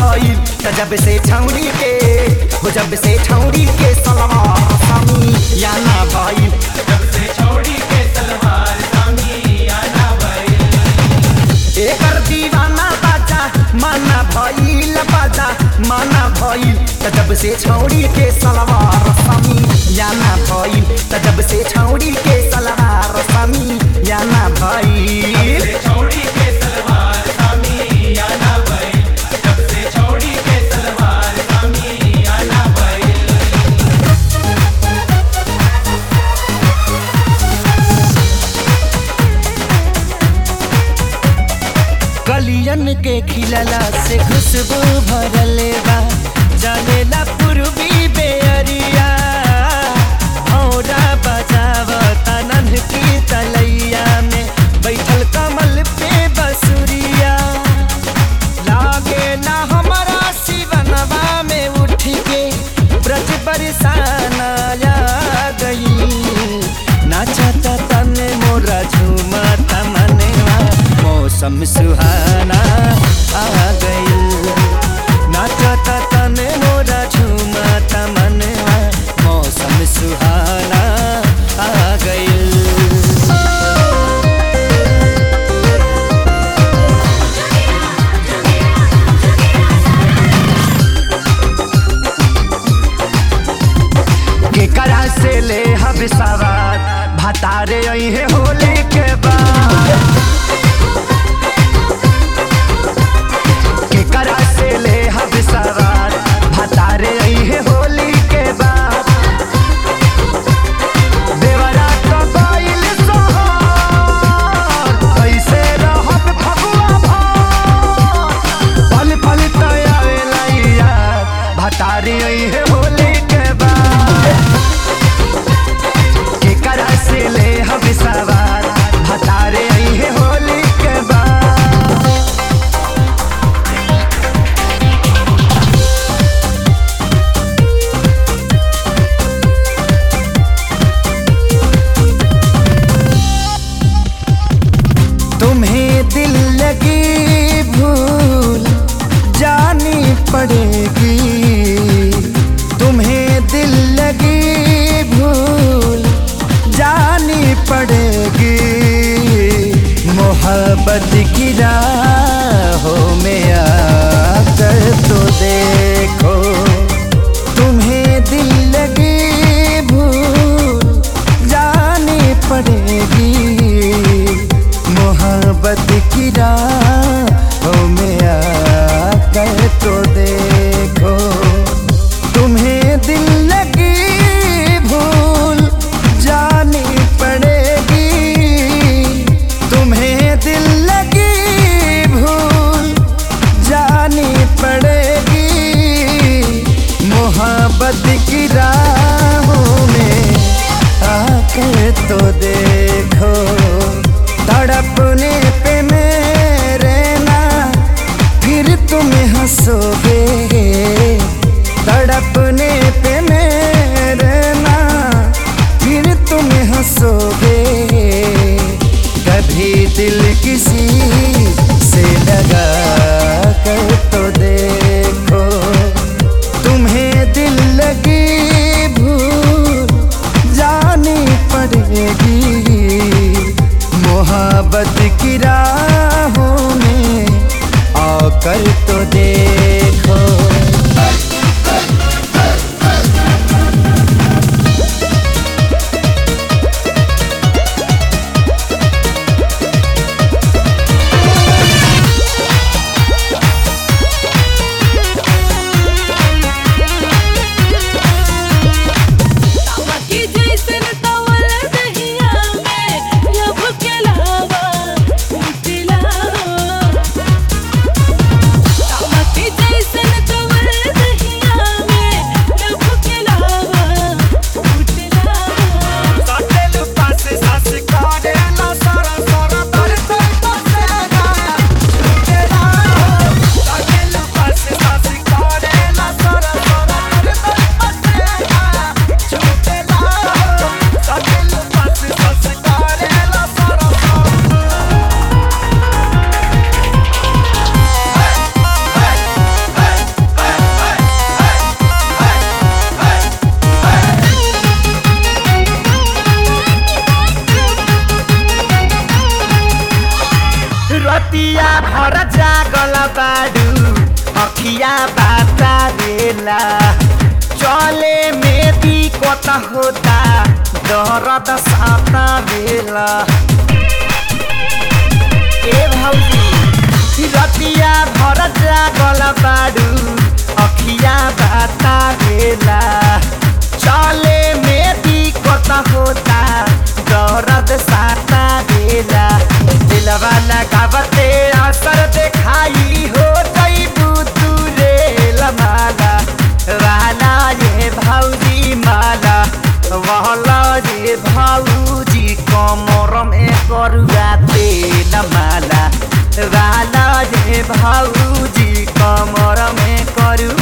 भइल त जब से छौड़ी के हो जब से छौड़ी के सलवार समी या ना भइल जब से छोड़ी के सलवार सामी आना भइल एकर दीवाना बाजा माना भइल बाजा माना भइल त जब से छौड़ी के सलवार समी या ना भइल त जब से छौड़ी के सलवार समी या ना भइल से छोड़ी के सलवार सामी आना भइल जब से छोड़ी के सलवार सामी आना भइल कलियन के खिलला से खुशबू भरले बा जलेला पूर्वी बेअरिया औरा बजाव तनन की तलैया में बैठल कमल पे बसुरिया लागे ना हमारा शिवनवा में उठ के ब्रज बरसाना आ गई नाचता तने मोरा झूमता मनवा मौसम सुहाना आ गई नाचता तने मोरा झूमता मनवा मौसम सुहाना आ गई केकरा से ले हब सवार भतारे है होली के बाद केकरा से ले हब सवार भतारे है होली के बाद देवरा तो गइल सोहर कैसे रहब फगुआ भर पल पल तयावेला यार भतारी है होली के बाद केकरा से ले हम सवार भतारे है होली के बाद तुम्हें दिल लगी भूल जानी पड़ेगी तुम्हें दिल लगी भूल जानी पड़ेगी मोहब्बत की राहों में आकर तो देखो तुम्हें दिल लगी भूल जानी पड़ेगी मोहब्बत की राहों में आकर तो देखो तुम्हें दिल लगी भूल जानी पड़ेगी तुम्हें दिल लगी भूल जानी पड़ेगी रतिया भर जागल बाडू अखिया बाता बेला चले में दिक्कत होता दर्द साता बेला ए भौजी रतिया भर जागल बाडू अखिया बाता बेला चले में दिक्कत होता दर्द साता बेला दिलवा लगावते असर देखाई हो जईबू तू रे माला वाला ये भौजी माला वाला ये भौजी कमर में करुआ तेल माला वाला ये भौजी कमर में करुआ